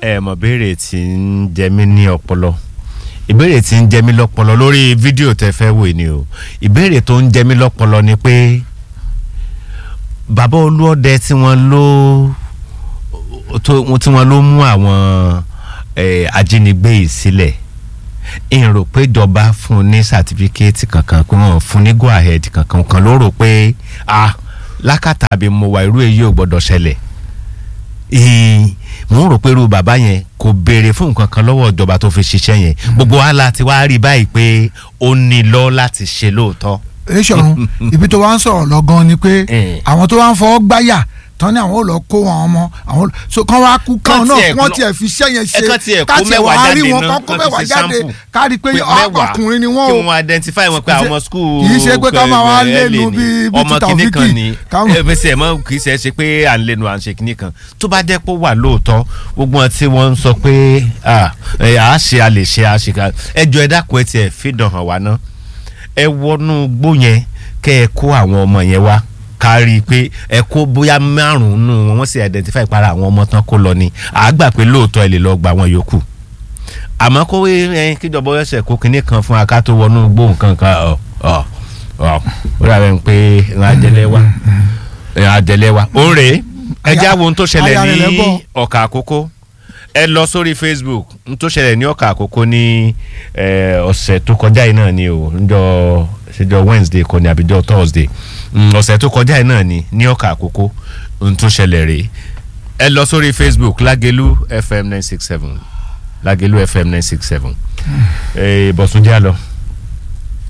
ẹ mọ̀ béèrè tí ń jẹ mí ní ọpọlọ ìbéèrè tí ń jẹ mí lọ́pọlọ lórí fídíò tẹ fẹ́ wò ni o ìbéèrè tó ń jẹ mí lọ́pọlọ ni pé bàbá olúọdẹ tí wọ́n ló tó- tí wọ́n ló mú àwọn eh, ajínigbé yìí sílẹ̀ n rò pé ìjọba fún un ní sàtífíkẹ́ẹ̀tì kankan pé wọ́n fún un ní go ahead kankan kan ló rò pé ah lákàtà àbí mo wà irú èyí ò gbọ́dọ̀ ṣẹlẹ̀ ìhìn mo ń rò pé irú bàbá yẹn kò béèrè fún nǹkan kan lọ́wọ́ ìjọba tó fi ṣiṣẹ́ yẹn gbogbo wa láti wá rí báyìí pé ó ní lọ láti ṣe lóòótọ́. èsọ̀run ibi tó wá ń sọ̀rọ̀ lọ́gán ni pé Eh. àwọn tó wá ń fọwọ́ gbáyà tán ni àwọn ò lọ kó wọn ọmọ àwọn so kán wá kú Kán kán náà tiẹ̀ wọ́n lọ- tiẹ̀ fi iṣẹ́ yẹn ṣe ẹ kàn tiẹ̀ kó ká tiẹ̀ mẹ́wàá wá rí jáde wọn náà, kán kó kán fi mẹ́wàá ṣe jáde sample. ká rí i pé pé mẹ́wàá ọkùnrin ni wọ́n kí o wọ́n identify wọn pé àwọn skul kì í ṣe pé ká máa wá lẹ́nu bíi bíi ọmọ títà kìíní òfìkì kan ni káwọn- ẹ bẹ́sẹ̀ ẹ̀ mọ́ kì í ṣe é ṣe pé à ń lẹ́nu à ń ṣe kìíní kan tó bá jẹ́ pé ó wà lóòótọ́ gbogbo wọn tí wọ́n ń sọ pé à ẹ, à á ṣe a lè ṣe a ṣe ká ẹ jọ ẹ dákun ẹ tiẹ̀ fìdàn hàn wá ná ẹ wọnú gbó yẹn kẹ́ ẹ kó àwọn ọmọ yẹn wá kárí i pé ẹ kó bóyá márùn-ún nù wọn wọ́n sì identify para àwọn ọmọ tán kó lọ ni àgbà pé lóòótọ́ ẹ lè lọ gba àwọn yòókù àmọ́ kó ẹ kíjọba ọ̀sẹ̀ kó kinní kan fún aká tó wọnú gbó nǹkan kan ọ̀ ọ̀ ọ̀ ó dàbẹ̀ ń pé ìran àjẹlẹ̀ wa ìran àjẹlẹ̀ wa ó ń rèé ẹ já wo ohun tó ṣẹlẹ̀ aya rẹ̀ ní lẹ́gbọ́. ọ̀kà àkókò ẹ lọ sórí facebook ohun tó ṣẹlẹ̀ ní ọ̀kà àkókò ní eh, ọ̀sẹ̀ tó kọjá yìí náà ni o níjọ́ ṣèjọ́ wednesday kọ́ ni àbíjọ́ thursday Mm, ọ̀sẹ̀ tó kọjá yìí náà ni ní ọ̀kà àkókò ohun tó ṣẹlẹ̀ rèé ẹ lọ sórí facebook lágẹ̀lú fm nine six seven lágẹ̀lú fm nine six seven bọ̀sùn jẹ́ àlọ́.